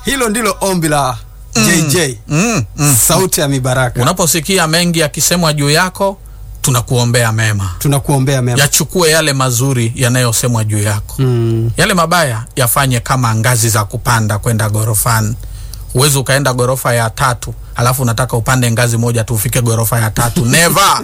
hilo ndilo ombi la JJ mm, mm. sauti ya mibaraka Unaposikia mengi yakisemwa juu yako, tunakuombea mema, tunakuombea mema yachukue yale mazuri yanayosemwa juu yako mm. yale mabaya yafanye kama ngazi za kupanda kwenda gorofani. Huwezi ukaenda gorofa ya tatu alafu unataka upande ngazi moja tu ufike gorofa ya tatu never.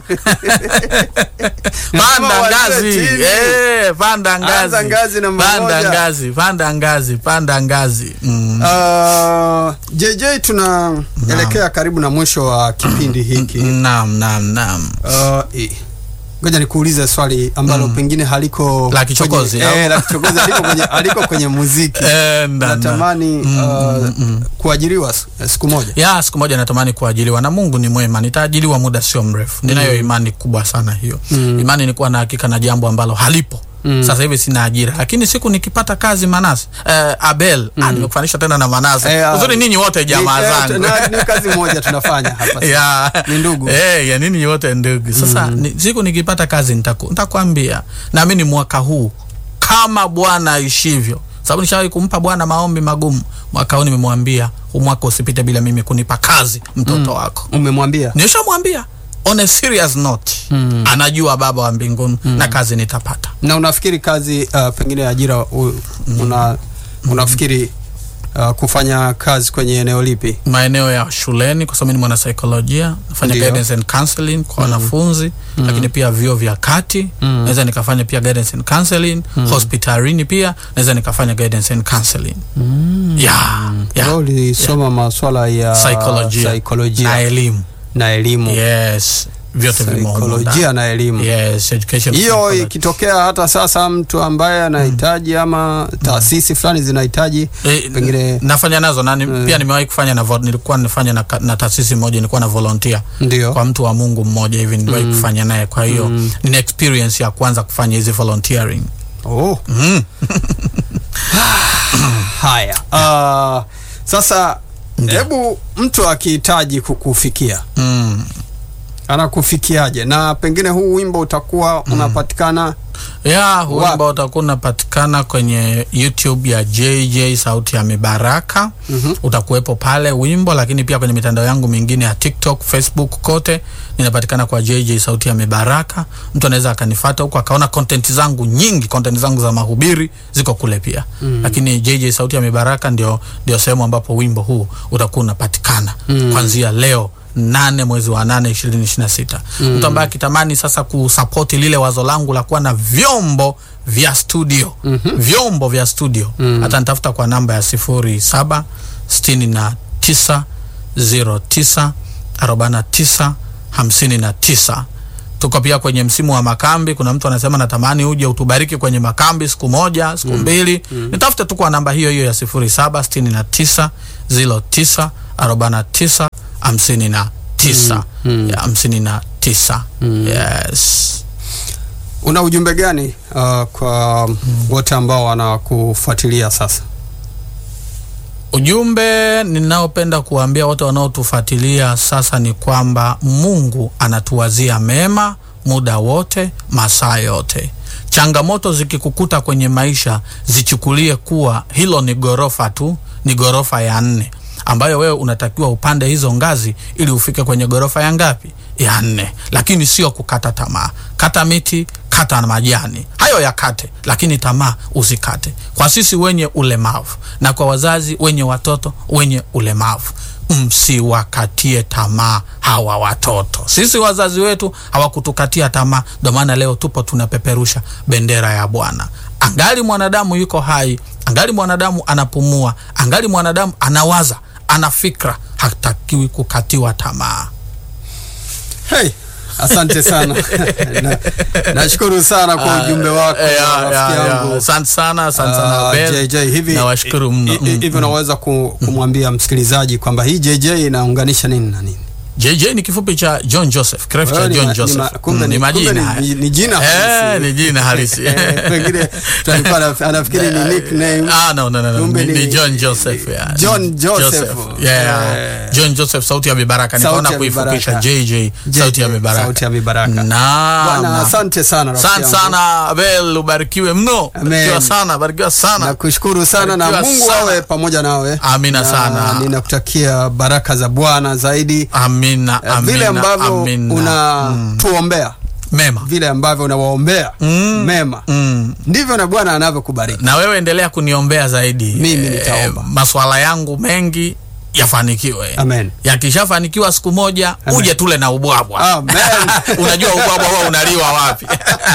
panda wazee ngazi chini. eh, panda ngazi, Anza ngazi namba panda moja. ngazi, panda ngazi, panda ngazi mm. Uh, JJ tunaelekea karibu na mwisho wa kipindi hiki Naam, naam, naam. Uh, i- ngoja nikuulize swali ambalo pengine haliko La kichokozi, kwenye, au? eh, la kichokozi haliko kwenye, haliko kwenye muziki Eh, na- na- natamani uh, kuajiriwa s- siku moja ya siku moja natamani kuajiliwa na Mungu ni mwema, nitaajiliwa muda sio mrefu. Ninayo imani kubwa sana hiyo. Imani ni kuwa na hakika na jambo ambalo halipo. Sasa hivi sina ajira, lakini siku nikipata kazi Manase eh, Abel ah, nimekufanisha tena na Manase Eh, ah, uzuri, ninyi wote jamaa Ni- eh, zangu na- ni kazi moja tunafanya hapa sasa. ya Ni ndugu. eh, ya nini wote ndugu. Sasa ni, siku nikipata kazi nitaku, nitakwambia naamini mwaka huu kama Bwana aishivyo, sababu nishawahi kumpa Bwana maombi magumu. Mwaka huu nimemwambia huu mwaka usipite bila mimi kunipa kazi mtoto wako. umemwambia Nishamwambia on a serious note anajua Baba wa mbinguni na kazi nitapata. na unafikiri kazi uh, pengine ajira u, una, unafikiri uh, kufanya kazi kwenye eneo lipi maeneo ya shuleni kwa sababu mimi ni mwanasaikolojia nafanya Ndio. guidance and counseling kwa wanafunzi lakini pia vyuo vya kati naweza nikafanya pia guidance and counseling hospitalini pia naweza nikafanya guidance and counseling yeah, yeah. Wewe ulisoma maswala ya Psychologia saikolojia na elimu na elimu yes vyote vimo humo saikolojia ndani. na elimu yes education hiyo psychology. ikitokea hata sasa mtu ambaye anahitaji ama taasisi fulani zinahitaji Eh, pengine nafanya nazo na ni, pia nimewahi kufanya na vo- nilikuwa nifanya na, ka- na taasisi moja nilikuwa na volunteer ndio kwa mtu wa Mungu mmoja hivi niliwahi kufanya naye kwa hiyo nina experience ya kwanza kufanya hizi volunteering oh. mm. haya uh, sasa hebu mtu akihitaji kukufikia Mm. anakufikiaje na pengine huu wimbo utakuwa unapatikana ya huu Wapi? wimbo utakuwa unapatikana kwenye youtube ya jj sauti ya mibaraka mm-hmm. utakuwepo pale wimbo lakini pia kwenye mitandao yangu mingine ya tiktok facebook kote ninapatikana kwa jj sauti ya mibaraka mtu anaweza akanifata huko akaona content zangu nyingi content zangu za mahubiri ziko kule pia mm. lakini jj sauti ya mibaraka ndio, ndio sehemu ambapo wimbo huu utakuwa unapatikana mm. kwanzia leo nane mwezi wa nane ishirini ishiri na sita mtu ambaye akitamani sasa kusapoti lile wazo langu la kuwa na vyombo vya studio mm-hmm. vyombo vya studio mm. hata nitafuta kwa namba ya sifuri saba sitini na tisa zero tisa arobaini na tisa hamsini na tisa tuko pia kwenye msimu wa makambi kuna mtu anasema natamani uje utubariki kwenye makambi siku moja siku mbili nitafute tu kwa namba hiyo hiyo ya sifuri saba sitini na tisa zilo tisa arobaini na tisa hamsini na tisa ya hamsini na tisa yes una ujumbe gani uh, kwa wote ambao wanakufuatilia sasa Ujumbe ninaopenda kuwaambia wote wanaotufuatilia sasa ni kwamba Mungu anatuwazia mema muda wote, masaa yote. Changamoto zikikukuta kwenye maisha, zichukulie kuwa hilo ni ghorofa tu, ni ghorofa ya nne ambayo wewe unatakiwa upande hizo ngazi ili ufike kwenye ghorofa ya ngapi? Ya nne. Lakini sio kukata tamaa. Kata miti, kata na majani, hayo yakate, lakini tamaa usikate. Kwa sisi wenye ulemavu na kwa wazazi wenye watoto wenye ulemavu, msiwakatie tamaa hawa watoto. Sisi wazazi wetu hawakutukatia tamaa, ndio maana leo tupo tunapeperusha bendera ya Bwana. Angali mwanadamu yuko hai, angali mwanadamu anapumua, angali mwanadamu anawaza, ana fikra, hatakiwi kukatiwa tamaa. hey, asante sana Na- nashukuru sana kwa ujumbe wako Eh, ya, rafiki ya, ya. yangu Asante sana, asante sana Ah, Abel. JJ hivi Nawashukuru mno. hi- hi- Mm, hivi unaweza ku- kumwambia msikilizaji kwamba hii JJ inaunganisha nini na nini JJ ni kifupi cha John Joseph, kirefu cha Wewe ni John ma- ni Joseph. ma- kumbe Mm, ni- ni majina. kumbe ni- ni jina Eh, halisi. ni jina halisi. Eh, pengine tulikuwa anaf- anafikiri ni nickname. Ah, no, no, no, no. Kumbe Ni, ni ni- John Joseph. Yeah. John Joseph. Yeah. Eh. John Joseph sauti ya mibaraka. Sauti Nikaona ya kuifupisha Mibaraka. JJ sauti ya mibaraka. Sauti ya mibaraka. Naam. Bwana, asante sana rafiki Asante yangu. sana Abel, ubarikiwe mno. Amen. Barikiwa sana, barikiwa sana. nakushukuru sana na Barikiwa mungu sana. awe pamoja nawe Amina Na sana. ninakutakia baraka za bwana zaidi Amina, Eh, amina, vile ambavyo amina. unatuombea Mema. vile ambavyo unawaombea Mm. mema Mm. ndivyo na bwana anavyokubariki na wewe endelea kuniombea zaidi Mimi nitaomba. maswala yangu mengi yafanikiwe Amen. yakishafanikiwa siku moja Amen. uje tule na ubwabwa Amen. unajua ubwabwa huwa unaliwa wapi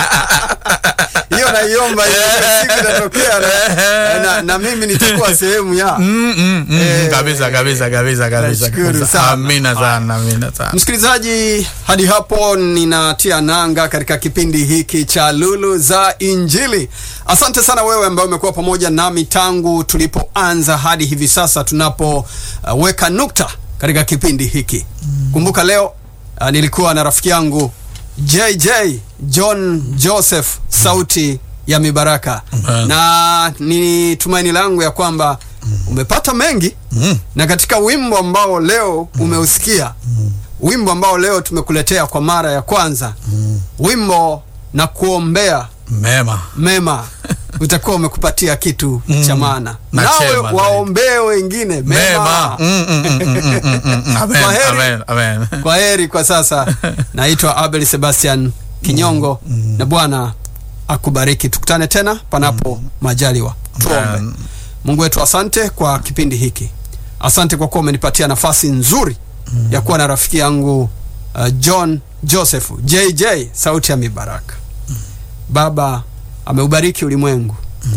hiyo naiomba hiyo siku itatokea na, na, na mimi nitakuwa sehemu ya Mm, mm, mm, Eh, kabisa kabisa kabisa kabisa nashukuru kabisa. sana. amina sana amina sana msikilizaji hadi hapo ninatia nanga katika kipindi hiki cha lulu za injili asante sana wewe ambaye umekuwa pamoja nami tangu tulipoanza hadi hivi sasa tunapoweka uh, nukta katika kipindi hiki kumbuka leo uh, nilikuwa na rafiki yangu jj john joseph sauti ya mibaraka Amen. na ni tumaini langu ya kwamba umepata mengi Mm. na katika wimbo ambao leo umeusikia wimbo ambao leo tumekuletea kwa mara ya kwanza wimbo na kuombea mema mema utakuwa umekupatia kitu Mm. cha maana Na nawe chema zaidi. waombee wengine mema mema Mm, mm, mm, mm, mm, mm, mm. Amen, Kwaheri. amen, amen. kwa heri kwa sasa naitwa abel sebastian kinyongo na bwana akubariki tukutane tena panapo majaliwa tuombe Amen. mungu wetu asante kwa kipindi hiki asante kwa kuwa umenipatia nafasi nzuri ya kuwa na rafiki yangu uh, john joseph jj sauti ya mibaraka baba ameubariki ulimwengu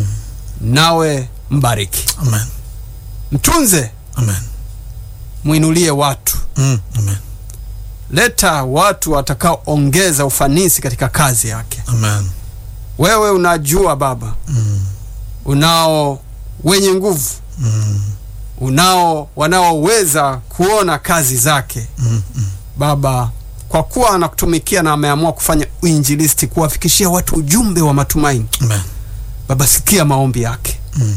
nawe mbariki Amen. mtunze Amen. mwinulie watu Mm, amen. leta watu watakaoongeza ufanisi katika kazi yake Amen. wewe unajua baba Mm, unao wenye nguvu mm, unao wanaoweza kuona kazi zake mm, mm. baba kwa kuwa anakutumikia na ameamua kufanya uinjilisti kuwafikishia watu ujumbe wa matumaini Amen. baba sikia maombi yake Mm.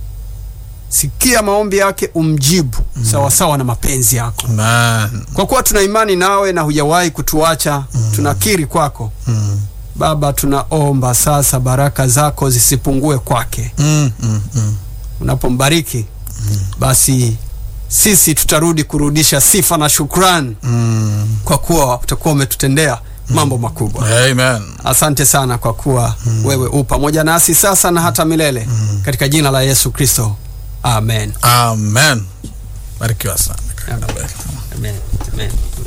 sikia maombi yake umjibu mm. sawasawa na mapenzi yako Amen. kwa kuwa tuna imani nawe na hujawahi kutuacha mm. tunakiri kwako Mm, baba tunaomba sasa baraka zako zisipungue kwake mm, mm, mm. unapombariki basi sisi tutarudi kurudisha sifa na shukrani Mm. kwa kuwa utakuwa umetutendea mambo makubwa Amen. asante sana kwa kuwa wewe u pamoja nasi sasa na hata milele katika jina la yesu kristo amen Amen. Barikiwa sana. Amen. Amen. Amen.